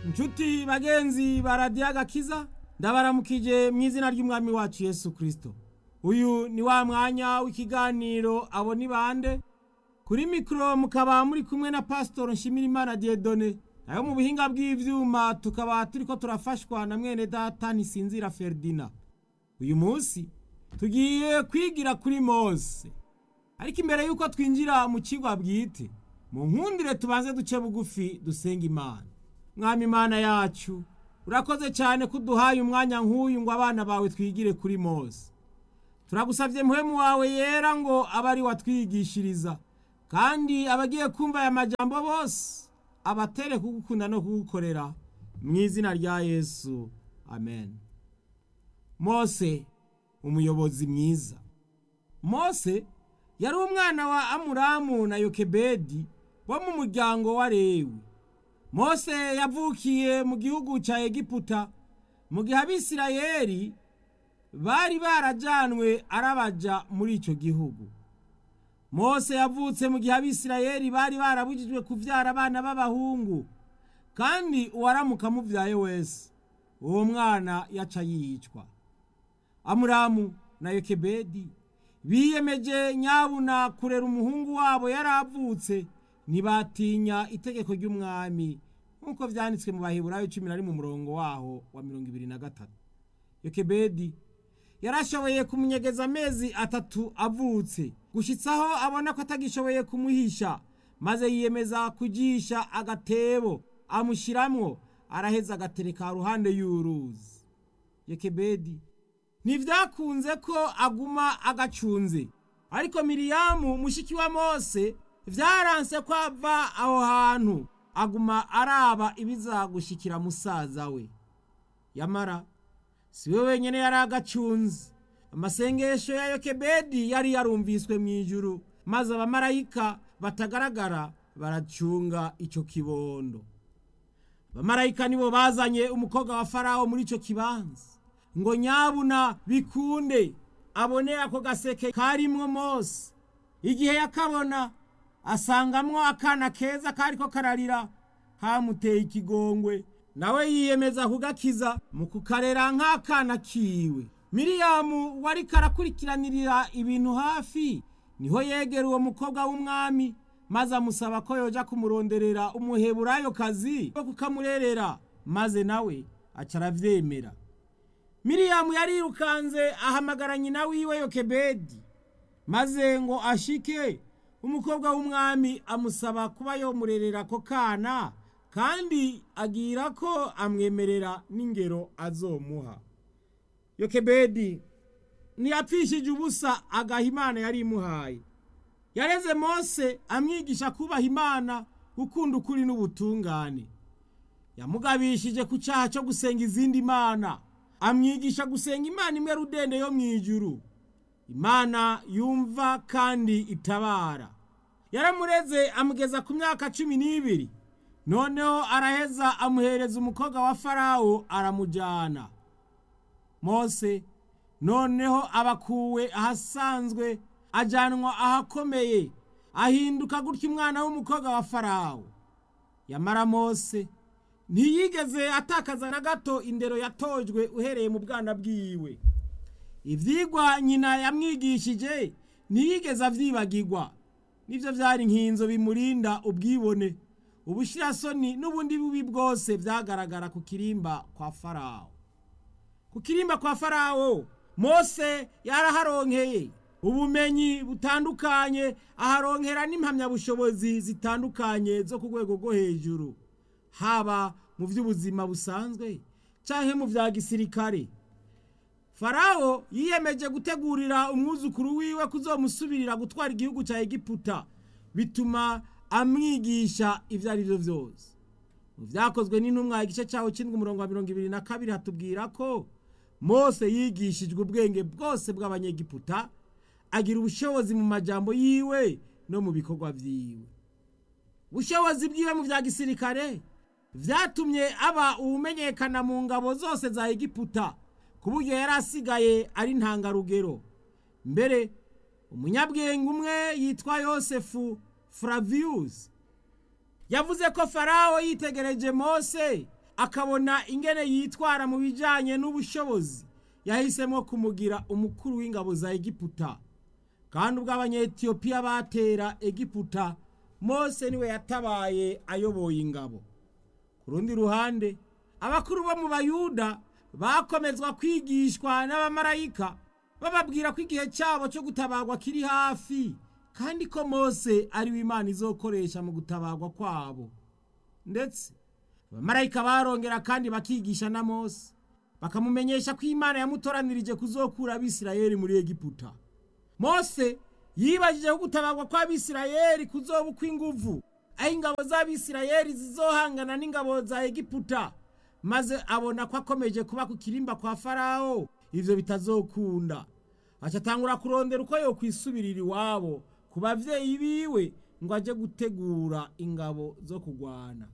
inshuti bagenzi ba radiyo agakiza ndabaramukije mu izina ry'umwami wacu yesu kirisito uyu ni wa mwanya w'ikiganiro abo ni bande kuri mikoro mukaba muri kumwe na pasitoro nshimirimana diedone nayo mu buhinga bw'ibyuma tukaba turi ko turafashwa na mwene data ntisinzira feridina uyu munsi tugiye kwigira kuri mose ariko imbere y'uko twinjira mu kigo bwite mu nkundire tubanze duce bugufi dusenga imana mwami imana yacu urakoze cyane ko uduhaye umwanya nk'uyu ngo abana bawe twigire kuri mose turagusabye muhemu wawe yera ngo abe ari watwigishiriza kandi abagiye kumva aya majambo bose abatere kugukunda no kugukorera mu izina rya yesu amen mose umuyobozi mwiza mose yari umwana wa amuramu na yokebedi bo mu muryango wa lewi mose yavukiye mu gihugu cya egiputa mu gihe abisirayeli bari barajyanwe arabaja muri icyo gihugu mose yavutse mu gihe abisirayeli bari barabujijwe kubyara abana b'abahungu kandi uwaramuka amubyaye wese uwo mwana yaca yicwa amuramu na yokebedi biyemeje nyabuna kurera umuhungu wabo yari avutse ntibatinya itegeko ry'umwami nk'uko byanditswe mu baheburayo cumi na rimwe umurongo waho wa mirongo ibiri na gatatu yokebedi yarashoboye kumunyegeza amezi atatu avutse gushyitsaho abona ko atagishoboye kumuhisha maze yiyemeza kugisha agatebo amushyiramo araheza agatereka ruhande y'uruzi yokebedi ntibyakunze ko aguma agacunze ariko miriyamu mushiki wa mose byaranse ko ava aho hantu aguma araba ibizagushyikira musaza we yamara si we wenyine yari agacunze amasengesho ya yokebedi yari yarumviswe mu ijuru maze abamarayika batagaragara baracunga icyo kibondo abamarayika nibo bazanye umukobwa wa farawo muri icyo kibanza ngo nyabuna bikunde abone ako gaseke karimwo mose igihe yakabona asangamwo akana keza kariko kararira kamuteye ikigongwe nawe yiyemeza kugakiza mu kukarera nk'akana kiwe miriyamu wari karakurikiranirira ibintu hafi niho yegera uwo mukobwa w'umwami maze amusaba ko yoja kumuronderera umuheburayo kazi wo kukamurerera maze nawe aca aravyemera miriyamu yarirukanze ahamagara nyina wiwe yokebedi maze ngo ashike umukobwa w'umwami amusaba kuba yomurerera ako kana kandi agira ko amwemerera n'ingero azomuha yokebedi ntiyapfishije ubusa agaha imana yari imuhaye yareze mose amwigisha kubaha imana gukunda ukuri n'ubutungane yamugabishije ku cyaha cyo gusenga izindi mana amwigisha gusenga imana imwe rudende yo mu ijuru imana yumva kandi itabara yaramureze amugeza ku myaka cumi n'ibiri noneho araheza amuhereza umukobwa wa farawo aramujyana mose noneho abakuwe ahasanzwe ajyanwa ahakomeye ahinduka gutya umwana w'umukobwa wa farawo yamara mose ntiyigeze atakaza na gato indero yatojwe uhereye mu bwana bwiwe ibyigwa nyina yamwigishije ntiyigeze abyibagirwa nibyo byari nk'inzo bimurinda ubwibone ubushyirasoni n'ubundi bubi bwose byagaragara ku kirimba kwa farawo ku kirimba kwa farawo mose yaraharonkeye ubumenyi butandukanye aharonkera n'impamyabushobozi zitandukanye zo ku rwego rwo hejuru haba mu by'ubuzima busanzwe cyangwa mu bya gisirikare farawo yiyemeje gutegurira umwuzukuru wiwe kuzomusubirira gutwara igihugu cya egiputa bituma amwigisha ibyo ari byo byose mu byakozwe n'intumwa igice cyaho cy'indwi umurongo wa mirongo ibiri na kabiri hatubwira ko mose yigishijwe ubwenge bwose bw'abanyegiputa agira ubushobozi mu majambo yiwe no mu bikorwa byiwe ubushobozi bwiwe mu bya gisirikare byatumye aba uwumenyekana mu ngabo zose za egiputa ku buryo yari asigaye ari ntangarugero mbere umunyabwenge umwe yitwa yosefu furavius yavuze ko farawo yitegereje mose akabona ingene yitwara mu bijanye n'ubushobozi yahisemo kumugira umukuru w'ingabo za egiputa kandi ubwo abanyetiyopiya batera egiputa mose niwe yatabaye ayoboye ingabo ku rundi ruhande abakuru bo mu bayuda bakomezwa kwigishwa n'abamarayika bababwira ko igihe cyabo cyo gutabagwa kiri hafi kandi ko mose ari we imana izokoresha mu gutabagwa kwabo ndetse abamarayika barongera kandi bakigisha na mose bakamumenyesha ko imana yamutoranirije kuzokura abisirayeli muri egiputa mose yibajije ko gutabagwa kw'abisirayeli kuzoba ukw'inguvu aho ingabo z'abisirayeli zizohangana n'ingabo za egiputa maze abona ko akomeje kuba ku kirimba kwa farawo ivyo bitazokunda aca atangura kurondera uko yokwisubirira iwabo ku bavyeyi biwe ngo aje gutegura ingabo zo kugwana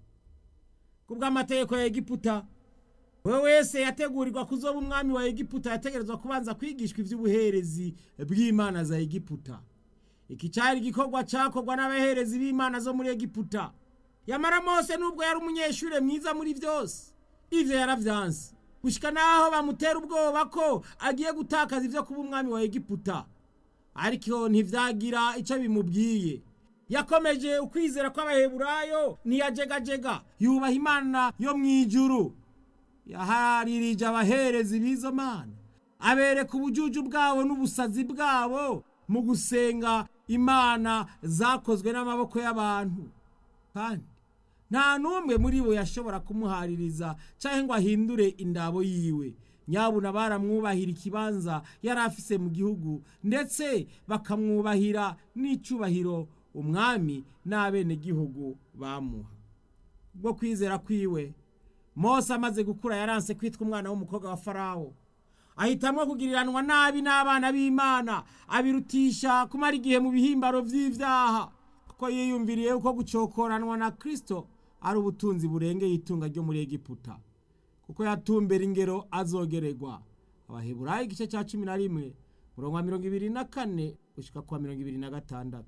ku bw'amategeko ya egiputa we wese yategurirwa kuzoba umwami wa egiputa yategerezwa kubanza kwigishwa ivy'ubuherezi bw'imana za egiputa iki cari igikorwa cakorwa n'abaherezi b'imana zo muri egiputa yamara mose n'ubwo yari umunyeshure mwiza muri vyose ivyo yaravyanse gushika naho bamutera ubwoba ko agiye gutakaza ivyo kuba umwami wa egiputa ariko ntivyagira ico bimubwiye yakomeje ukwizera kw'abaheburayo ntiyajegajega yubaha imana yo mw'ijuru yaharirije abaherezi b'izo mana abereka ubujuju bwabo n'ubusazi bwabo mu gusenga imana zakozwe n'amaboko y'abantu kandi nta n'umwe muri bo yashobora kumuhaririza cyangwa ngo ahindure indabo yiwe nyabuna baramwubahira ikibanza yari afise mu gihugu ndetse bakamwubahira n'icyubahiro umwami n'abenegihugu bamuha bwo kwizera kwiwe mose amaze gukura yaranse kwitwa umwana w'umukobwa wa farawo ahitamo kugiriranwa nabi n'abana b'imana abirutisha kumara igihe mu bihimbaro by'ibyaha kuko yiyumviriye uko gucokoranwa na kirisito ari ubutunzi burengeye itunga ryo muri egiputa kuko yatumbera ingero azogererwa abaheburayo igice cya cumi na rimwe murongo wa mirongo ibiri na kane gushyika kwa mirongo ibiri na gatandatu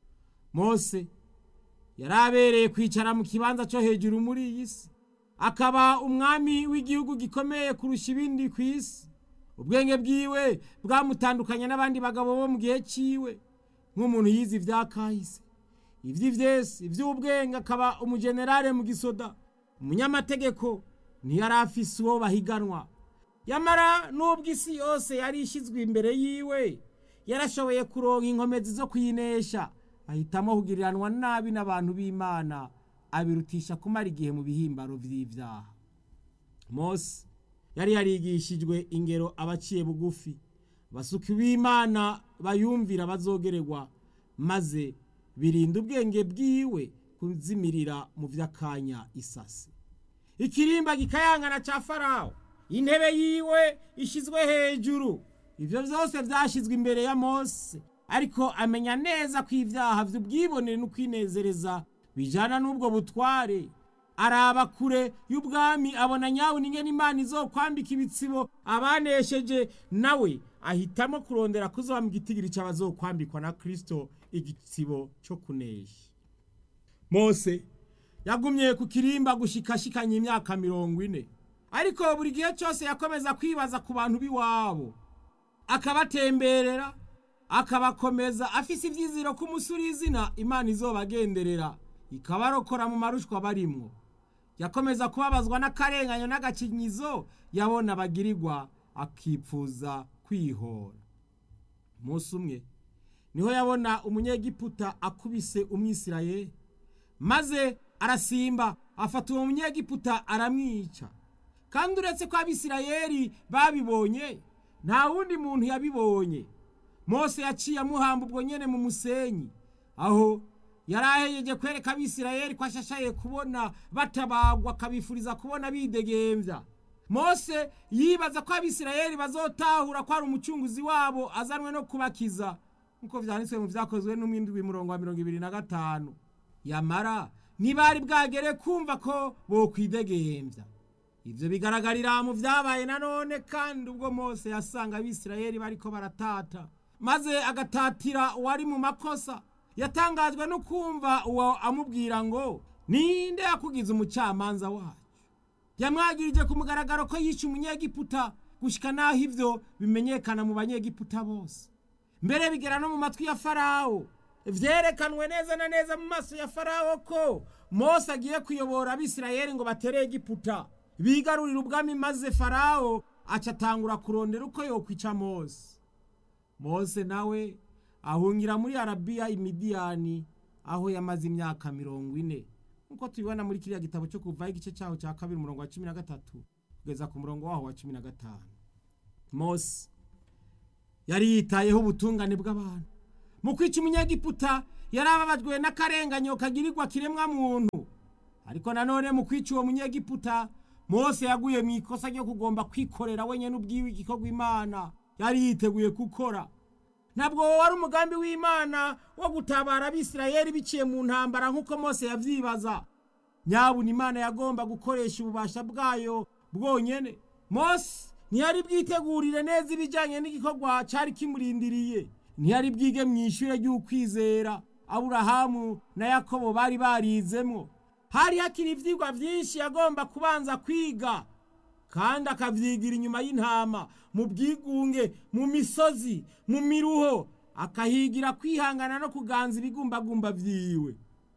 mose yari abereye kwicara mu kibanza cyo hejuru muri iyi si akaba umwami w'igihugu gikomeye kurusha ibindi ku isi ubwenge bwiwe bwamutandukanya n'abandi bagabo bo mu gihe cyiwe nk'umuntu yize ibya kahise iby'ivyesi iby'ubwenge akaba umujenerale mu gisoda umunyamategeko ntiyari afise uwo bahiganwa yamara n'ubwo isi yose yari ishyizwe imbere yiwe yarashoboye kuronka inkomezi zo kuyinesha ahitamo kugiriranwa nabi n'abantu b'imana abirutisha kumara igihe mu bihimbaro by'ibyaha mose yari yarigishijwe ingero abaciye bugufi basuka b'imana bayumvira bazogererwa maze birinda ubwenge bwiwe kuzimirira mu by'akanya isasi ikirimba gikayangana cya farawo intebe yiwe ishyizwe hejuru ibyo byose byashyizwe imbere ya mose ariko amenya neza ko ibyaha by'ubwibonere no kwinezereza bijyana n'ubwo butware araba kure y'ubwami abona nyawe n'ingene imana izokwambika ibitsibo abanesheje nawe ahitamo kurondera kuzoba mu gitigiri cy'abazokwambikwa na kirisito igitsibo cyo kunesha mose yagumye ku kirimba gushikashikanya imyaka mirongo ine ariko buri gihe cyose yakomeza kwibaza ku bantu b'iwabo akabatemberera akabakomeza afise ibyiziro ko umusuri izina imana izobagenderera ikabarokora mu marushwa barimwo yakomeza kubabazwa n'akarenganyo n'agakinyizo yabona bagirirwa akipfuza kwihora umunsi umwe niho yabona umunyegiputa akubise umwisirayeli maze arasimba afata uwo munyegiputa aramwica kandi uretse ko abisirayeli babibonye nta wundi muntu yabibonye mose yaciye amuhamba ubwo nyene mu musenyi aho yari ahejeje kwereka abisirayeli ko ashashaye kubona batabagwa akabifuriza kubona bidegembya mose yibaza ko abisirayeli bazotahura ko ari umucunguzi wabo azanwe no kubakiza nk'uko vyanditswe mu vyakozwe n'umwindwi murongo wa mirongo ibiri na gatanu yamara ntibari bwagere kumva ko bokwidegembya ivyo bigaragarira mu vyabaye nanone kandi ubwo mose yasanga abisirayeli bariko baratata maze agatatira uwari mu makosa yatangajwe no kumva uwo amubwira ngo ninde yakugize umucamanza wacu yamwagirije ku mugaragaro ko yishe umunyegiputa gushika n'aho ivyo bimenyekana mu banyegiputa bose mbere bigera no mu matwi ya farawo vyerekanwe neza na neza mu maso ya farawo ko mose agiye kuyobora abisirayeli ngo batere egiputa bigarurira ubwami maze farawo aca atangura kurondera uko yokwica mose mose nawe ahungira muri arabiya imidiyani aho yamaze imyaka mirongo ine nk'uko tubibona muri kiriya gitabo cyo kuvaho igice cyaho cya kabiri umurongo wa cumi na gatatu kugeza ku murongo waho wa cumi na gatanu mose yari yitayeho ubutungane bw'abantu mu kwica umunyegiputa yari ababajwe n'akarenganyo kagirirwa kiremwa muntu ariko nanone mu kwica uwo munyegiputa mose yaguye mu ikosa ryo kugomba kwikorera wenyine ubwiwe igikorwa imana yari yiteguye gukora ntabwo wari umugambi w'imana wo gutabara abisirayeli biciye mu ntambara nk'uko mose yabyibaza nyabuna imana yagomba gukoresha ububasha bwayo bwonyine mose ntiyari bwitegurire neza ibijyanye n'igikorwa cyari kimurindiriye ntiyari bwige mu ishuri ry'ukwizera aburahamu na yakobo bari barizemo hari hakiri ibyigwa byinshi yagomba kubanza kwiga kandi akabyigira inyuma y'intama mu bwigunge mu misozi mu miruho akahigira kwihangana no kuganza ibigumbagumba byiwe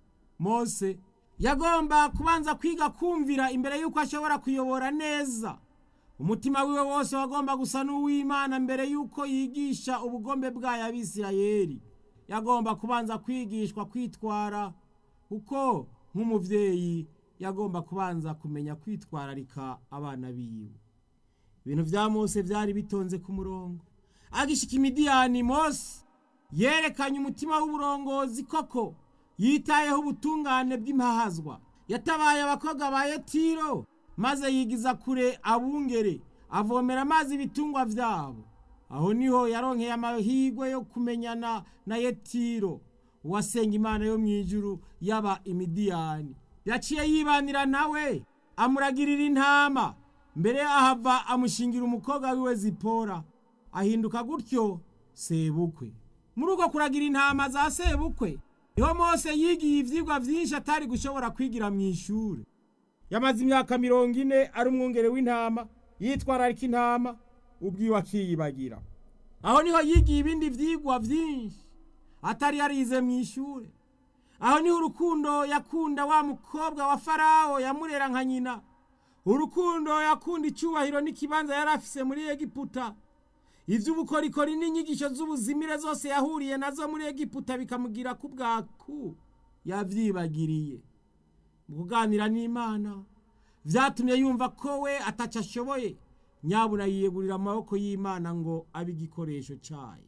mose yagomba kubanza kwiga kumvira imbere y'uko ashobora kuyobora neza umutima wiwe wose wagomba gusa n'uw'imana mbere y'uko yigisha ubugombe bwayo abisirayeli yagomba kubanza kwigishwa kwitwara kuko nk'umubyeyi yagomba kubanza kumenya kwitwararika abana biwe ibintu bya mose byari bitonze ku murongo agishika imidiyani mose yerekanye umutima w'uburongozi koko yitayeho ubutungane bw'impahazwa yatabaye abakobwa ba yetiro maze yigiza kure abungere avomera amazi ibitungwa byabo aho niho yaronkeye amahirwe yo kumenyana na yetiro uwasenga imana yo mu ijuru yaba imidiyani yaciye yibanira nawe amuragirira intama mbere ahava amushingira umukobwa wiwe zipora ahinduka gutyo sebukwe muri uko kuragira intama za sebukwe niho mose yigiye ibyigwa byinshi atari gushobora kwigira mu ishuri yamaze imyaka mirongo ine ari umwungere w'intama yitwararika intama ubwiwe akiyibagira aho niho yigiye ibindi byigwa byinshi atari yarize mu ishuri aho niho urukundo yakunda wa mukobwa wa farawo yamurera nka nyina urukundo yakunda icyubahiro n'ikibanza yari afise muri egiputa iby'ubukorikori n'inyigisho z'ubuzimire zose yahuriye nazo muri egiputa bikamugira ku bwaku yabyibagiriye mu kuganira n'imana byatumye yumva ko we ataca ashoboye nyabuna yiyegurira amaboko y'imana ngo abe igikoresho cyayo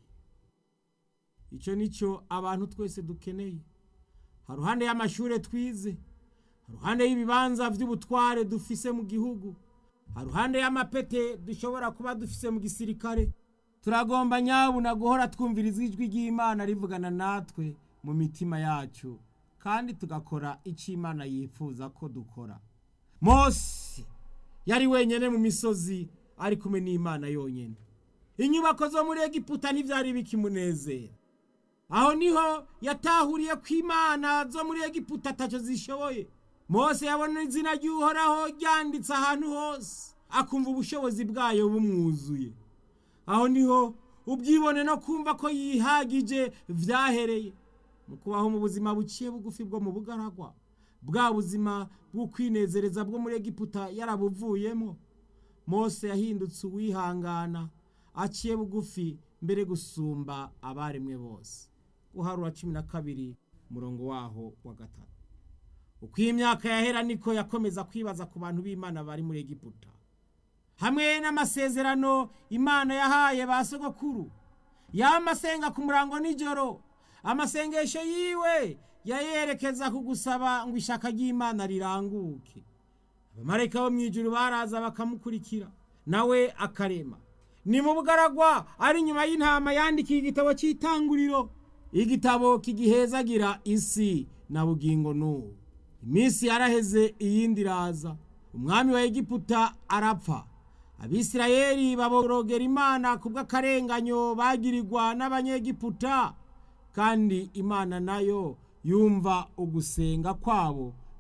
icyo ni cyo abantu twese dukeneye haruhande y'amashuri twize haruhande y'ibibanza by'ubutware dufise mu gihugu haruhande y'amapete dushobora kuba dufise mu gisirikare turagomba nyabuna guhora twumviriza ijwi ry'imana rivugana natwe mu mitima yacu kandi tugakora icyo imana yifuza ko dukora mose yari wenyine mu misozi ari kumwe n'imana yonyine inyubako zo muri egiputa ntibyari bikimunezera aho niho yatahuriye ko imana zo muri egiputa atacyo zishoboye mose yabona izina ry'uhoraho ryanditse ahantu hose akumva ubushobozi bwayo bumwuzuye aho niho ubwibone no kumva ko yihagije byahereye mu kubaho mu buzima buciye bugufi bwo mu bugaragwa bwa buzima bwo kwinezereza bwo muri egiputa yarabuvuyemo mose yahindutse uwihangana aciye bugufi mbere gusumba abaremwe bose guharura cumi na kabiri umurongo waho wa gatatu uko iyi myaka yahera niko yakomeza kwibaza ku bantu b'imana bari muri egiputa hamwe n'amasezerano imana yahaye ba sogokuru yamasenga ku murango nijoro amasengesho yiwe yayerekeza ku gusaba ngo ishaka ry'imana riranguke abamarayika bo mu ijuru baraza bakamukurikira nawe akarema ni mu bugaragwa ari inyuma y'intama yandikiye igitabo cy'itanguriro igitabo kigihezagira isi na bugingo n'ubu iminsi yaraheze iyindi iraza umwami wa egiputa arapfa abisirayeli baborogera imana ku bw'akarenganyo bagirirwa n'abanyegiputa kandi imana nayo yumva ugusenga kwabo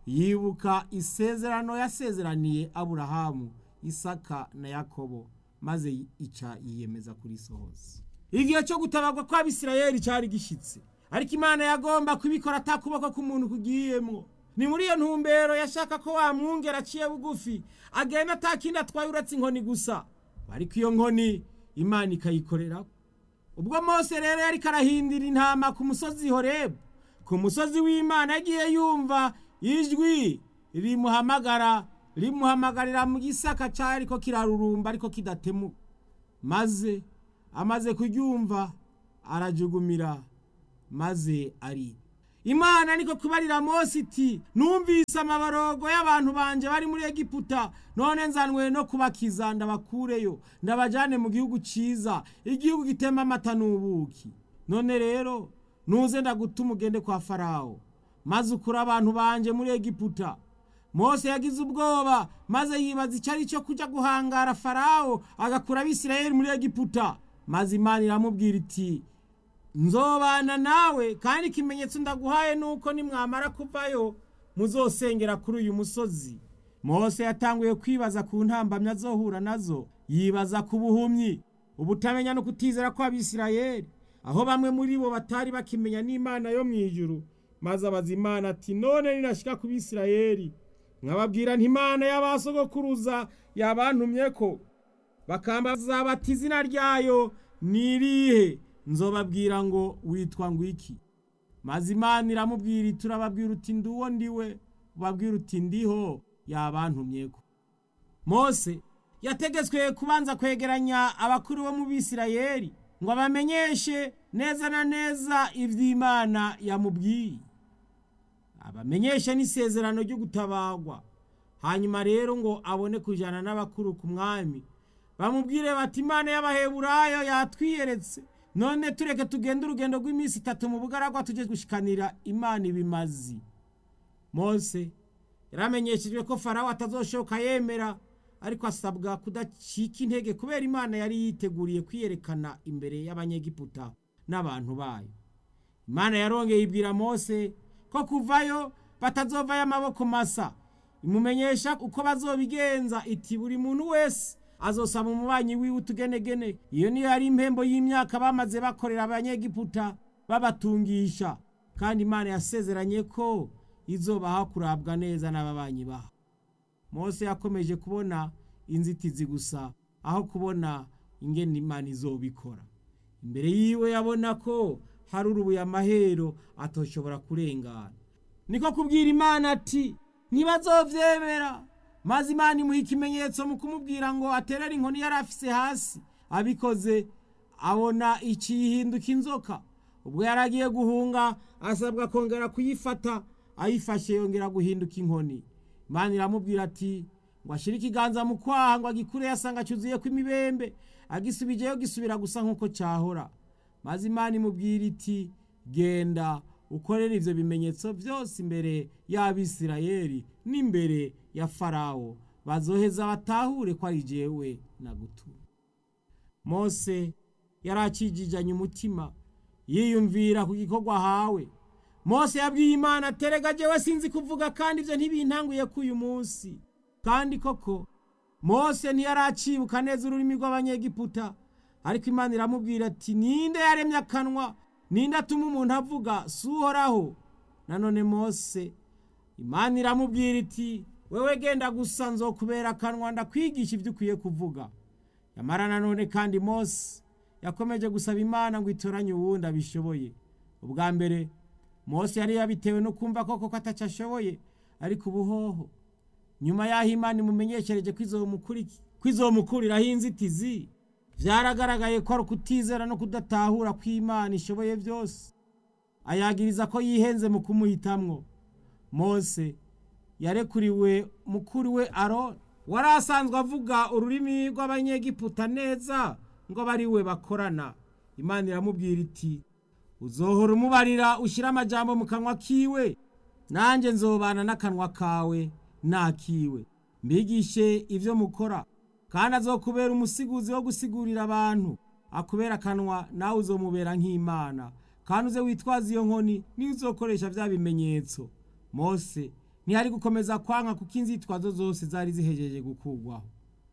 yibuka isezerano yasezeraniye aburahamu isaka na yakobo maze ica yiyemeza kurisohoza igihe cyo gutabarwa kw'abisirayeli cyari gishyitse ariko imana yagomba kubikora atakuboko k'umuntu kugiyemo ni muri iyo ntumbero yashaka ko wamwungera aciye bugufi agenda atakindi atwaye uretse inkoni gusa ariko iyo nkoni imana ikayikorera ubwo mose rero yari karahindira intama ku musozi horebu ku musozi w'imana yagiye yumva ijwi rimuhamagara rimuhamagarira mu gisaka cyari ko kirarurumba ariko kidatemuka maze amaze kuryumva arajugumira maze ari imana niko kubarira mose iti numvise amaborogo y'abantu banje bari muri egiputa none nzanwe no kubakiza ndabakureyo ndabajyane mu gihugu cyiza igihugu gitemba amata n'ubuki none rero nuze ndagutuma ugende kwa farawo maze ukure abantu banje muri egiputa mose yagize ubwoba maze yibaza icyo ari cyo kujya guhangara farawo agakura abisirayeli muri egiputa maze imana iramubwira iti nzobana nawe kandi ikimenyetso ndaguhaye nuko nimwamara kuvayo muzosengera kuri uyu musozi mose yatanguye kwibaza ku ntambamyi azohura nazo yibaza ku buhumyi ubutamenya no kutizera kw'abisirayeli aho bamwe muri bo batari bakimenya n'imana yo mu ijuru maze abaza imana ati none ninashyika ku bisirayeli nkababwira ntimana y'abasogokuruza yabantumye ko bakambaza bati izina ryayo ni irihe nzobabwira ngo witwa ngo iki maze imana iramubwira iti urababwira uti nduwo ndiwe ubabwira uti ndiho yabantumye ko mose yategetswe kubanza kwegeranya abakuru bo mu bisirayeli ngo abamenyeshe neza na neza iby'imana yamubwiye abamenyeshe n'isezerano ryo gutabagwa hanyuma rero ngo abone kujyana n'abakuru ku mwami bamubwire bati imana y'abaheburayo yatwiyeretse none tureke tugende urugendo rw'iminsi itatu mu bugaragwa tujye gushikanira imana ibimazi mose yaramenyeshejwe ko farawo atazoshoka yemera ariko asabwa kudacika intege kubera imana yari yiteguriye kwiyerekana imbere y'abanyegiputa n'abantu bayo imana yarongeye ibwira mose ko kuvayo batazovayo amaboko masa imumenyesha uko bazobigenza iti buri muntu wese azosaba umubanyi wiwe utugenegene iyo niyo yari impembo y'imyaka bamaze bakorera abanyegiputa babatungisha kandi imana yasezeranye ko izobaha kurabwa neza n'ababanyi baho mose yakomeje kubona inzitizi gusa aho kubona ingene imana izobikora imbere yiwe yabona ko hari urubuye amahero atoshobora kurengana niko kubwira imana ati ntibazovyemera maze imana imuha ikimenyetso mu kumubwira ngo aterere inkoni yari afise hasi abikoze abona ikihinduka inzoka ubwo yari agiye guhunga asabwa kongera kuyifata ayifashe yongera guhinduka inkoni imana iramubwira ati ngo ashyire ikiganza mu kwaha ngo agikure yasanga cyuzuye ko imibembe agisubijeyo gisubira gusa nk'uko cyahora maze imana imubwira iti genda ukorere ibyo bimenyetso byose imbere y'abisirayeli n'imbere ya farawo bazoheza batahure ko ari jewe nagutura mose yari akijijanye umutima yiyumvira ku gikorwa ahawe mose yabwiye imana terega jewe sinzi kuvuga kandi ibyo ntibintanguye ko uyu munsi kandi koko mose ntiyari acibuka neza ururimi rw'abanyegiputa ariko imana iramubwira ati ninde yaremye akanwa ninde atuma umuntu avuga si uhoraho nanone mose imana iramubwira iti wewe genda gusa nzokubera akanwa ndakwigisha ibyo ukwiye kuvuga yamara nanone kandi mose yakomeje gusaba imana ngo itoranye uwundi abishoboye ubwa mbere mose yari yabitewe no kumva koko ko atacyo ashoboye ariko ubuhoho nyuma y'aho imana imumenyeshereje ko izomukuriraho inzitizi byaragaragaye ko ari ukutizera no kudatahura ko imana ishoboye byose ayagiriza ko yihenze mu kumuhitamwo mose yarekuriwe mukuru we aroni wari asanzwe avuga ururimi rw'abanyegiputa neza ngo abe ari we bakorana imana iramubwira iti uzohora umubarira ushyire amajambo mu kanwa kiwe nanjye nzobana n'akanwa kawe nakiwe mbigishe ibyo mukora kandi azokubera umusiguzi wo gusigurira abantu akubera akanwa nawe uzomubera nk'imana kandi uze witwaza iyo nkoni niyo uzokoresha bya bimenyetso mose ntihari gukomeza kwanka kuko inzitwazo zose zari zihejeje gukugwaho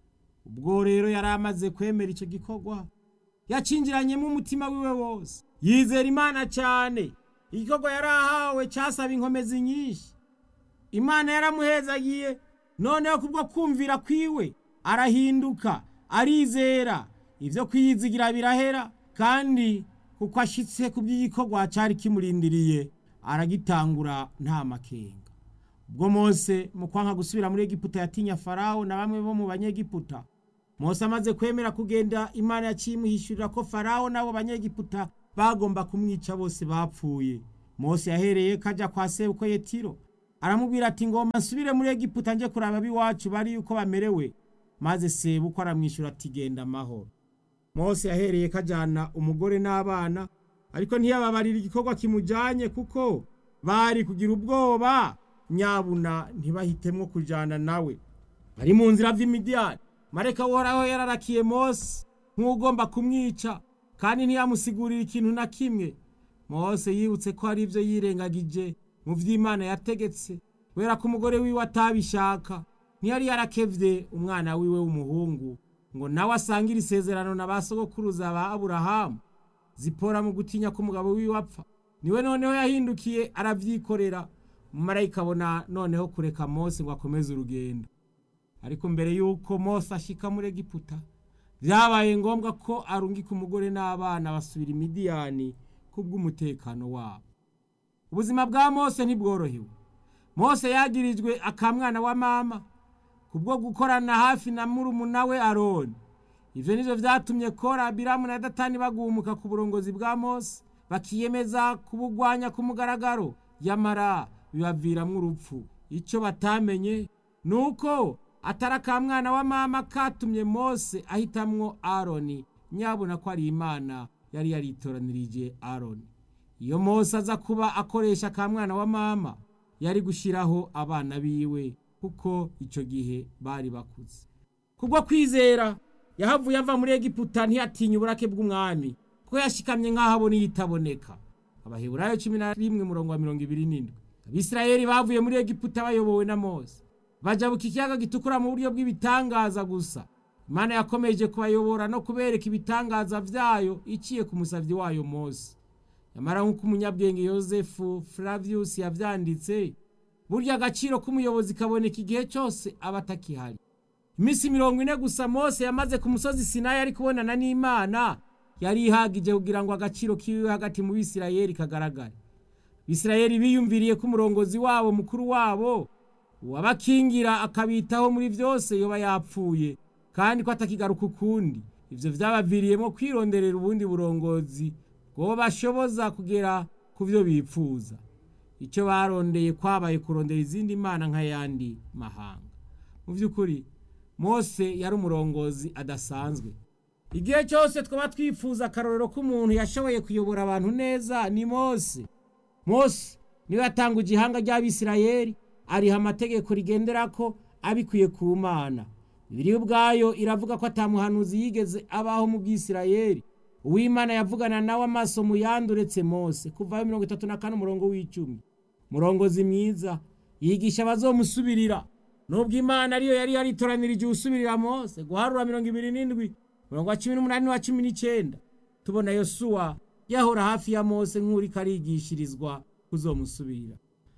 ubwo rero yari amaze kwemera icyo gikorwa yacinjiranyemo umutima wiwe wose yizera imana cyane igikorwa yari ahawe cyasaba inkomezi nyinshi imana yaramuhezagiye noneho kubwo kumvira kwiwe arahinduka arizera ibyo kwiyizigira birahera kandi kuko ashyitse ku by'igikorwa cyari kimurindiriye aragitangura nta makenga ubwo mose mu kwanka gusubira muri egiputa yatinya farawo na bamwe bo mu banyegiputa mose amaze kwemera kugenda imana yacimuhishurira ko farawo n'abo banyegiputa bagomba kumwica bose bapfuye mose yahereye kajya kwa sebuko yetiro aramubwira ati ngomba nsubire muri egiputa nje kuraba ab'iwacu bari yuko bamerewe maze sebuko aramwishyura ati genda amahoro mose yahereye kajyana umugore n'abana ariko ntiyababarira igikorwa kimujyanye kuko bari kugira ubwoba nyabuna ntibahitemwo kujyana nawe bari mu nzira vy'imidiyani mareka uhoraho yararakiye mose nk'ugomba kumwica kandi ntiyamusigurira ikintu na kimwe mose yibutse ko hari ibyo yirengagije mu vy'imana yategetse kubera ko umugore wiwe atabishaka ntiyari yarakevye umwana wiwe w'umuhungu ngo nawe asangire isezerano na ba sogokuruza ba aburahamu zipora mu gutinya ko umugabo wiwe apfa niwe noneho yahindukiye aravyikorera umumarayika abona noneho kureka mose ngo akomeze urugendo ariko mbere y'uko mose ashika muri egiputa vyabaye ngombwa ko arungika umugore n'abana basubira imidiyani kubw'umutekano wabo ubuzima bwa mose ntibworohewe mose yagirijwe akamwana wa mama kubwo gukorana hafi na murumuna we aroni ivyo nivyo vyatumye kora biramu na datani bagumuka ku burongozi bwa mose bakiyemeza kubugwanya ku mugaragaro yamara bibaviramwo urupfu ico batamenye nuko atari akamwana wa mama katumye mose ahitamwo aroni nyabona ko ari imana yari yaritoranirije aroni iyo mose aza kuba akoresha akamwana wa mama yari gushiraho abana biwe kuko ico gihe bari bakuze kubwo kwizera yahavuye ava muri egiputa ntiyatinya uburake bw'umwami kuko yashikamye nk'aho abona iyitaboneka abaheburayo cumi na rimwe murongo wa mirongo ibiri n'indwi abisirayeli bavuye muri egiputa bayobowe na mose bajabuka ikiyaga gitukura mu buryo bw'ibitangaza gusa imana yakomeje kubayobora no kubereka ibitangaza vyayo iciye ku musavyi wayo mose nyamara nk'uko umunyabwenge yosefu flavius yavyanditse burya agaciro k'umuyobozi kaboneka igihe cyose aba atakihari iminsi mirongo ine gusa mose yamaze ku musozi sinayi ari kubonana n'imana yari ihagije kugira ngo agaciro kiwe hagati mu bisirayeli kagaragare bisirayeli biyumviriye ko umurongozi wabo mukuru wabo uwabakingira akabitaho muri byose yoba yapfuye kandi ko atakigaruka ukundi ivyo vyabaviriyemo kwironderera ubundi burongozi bwo bashoboza kugera ku vyo bipfuza icyo barondeye kwabaye kurondera izindi mana nk'ayandi mahanga mu by'ukuri mose yari umurongozi adasanzwe igihe cyose twaba twifuza akarorero k'umuntu yashoboye kuyobora abantu neza ni mose mose niwe yatanga igihanga ry'abisirayeli ariha amategeko rigendera ko abikuye ku mana bibiri ubwayo iravuga ko atamuhanuzi yigeze abaho mu bwisirayeli uwimana yavugana nawe amaso mu yandi uretse mose kuvayo mirongo itatu na kane umurongo w'icumi murongozi mwiza yigisha abazomusubirira nubwo imana ariyo yari yaritoranirije usubirira mose guharura mirongo ibiri n'indwi murongo wa cumi n'umunani n'uwa cumi n'icenda tubona yosuwa yahora hafi ya mose nk'uriko arigishirizwa kuzomusubirira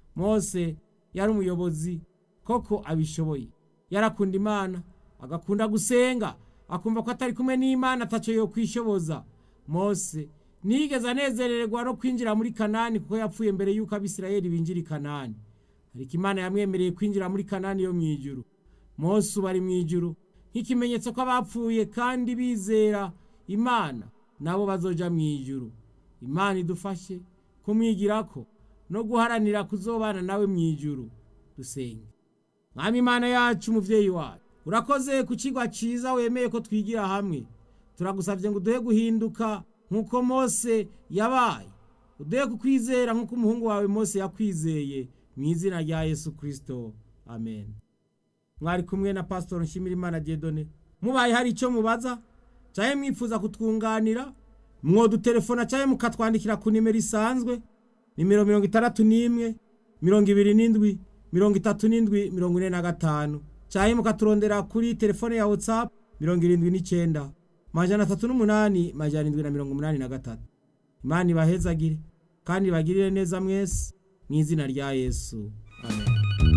mose yari umuyobozi koko abishoboye yarakunda imana agakunda gusenga akumva ko atari kumwe n'imana ataco yo kwishoboza mose ntiyigeze anezererwa no kwinjira muri kanani kuko yapfuye mbere y'uko abisirayeli binjira i kanani ariko imana yamwemereye kwinjira muri kanani yo mu ijuru mose ubu ari mu ijuru nk'ikimenyetso ko abapfuye kandi bizera imana nabo bazoja mu ijuru imana idufashe kumwigirako no guharanira kuzobana nawe mu ijuru dusenge mwami imana yacu umuvyeyi wacu urakoze ku kigwa ciza wemeye ko twigira hamwe turagusavye ngo uduhe guhinduka nk'uko mose yabaye uduhe kukwizera nk'uko umuhungu wawe mose yakwizeye mu izina rya yesu kristo amen mwari kumwe na pasitoro nshimirimana diedone mubaye hari icyo mubaza canke mwifuza kutwunganira mwodutelefona canke mukatwandikira ku nimero isanzwe nimero mirongo itandatu n'imwe mirongo ibiri n'indwi mirongo itatu n'indwi mirongo ine na gatanu canke mukaturondera kuri telefone ya whatsapp mirongo irindwi n'icenda majana atatu n'umunani majana indwi na mirongo umunani na gatatu imana ibahezagire kandi ibagirire neza mwese mu izina rya yesu amen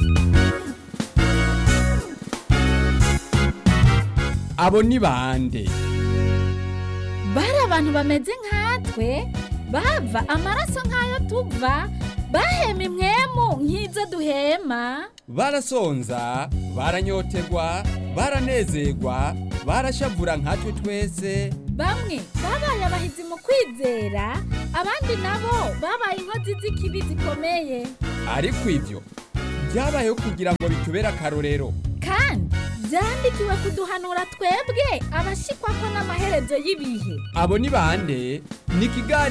abo ni bande bari abantu bameze nkatwe bava amaraso nk'ayo tuva bahema imwemu nk'izo duhema barasonza baranyotegwa baranezerwa barashavura nkatwe twese bamwe babaye abahizi mu kwizera abandi nabo babaye inkozi z'ikibi zikomeye ariko ivyo byabayeho kugira ngo bitubere akarorero kandi byandikiwe kuduhanura twebwe abashikwa ko n'amaherezo y'ibihe abo ni bande ni ikiganiro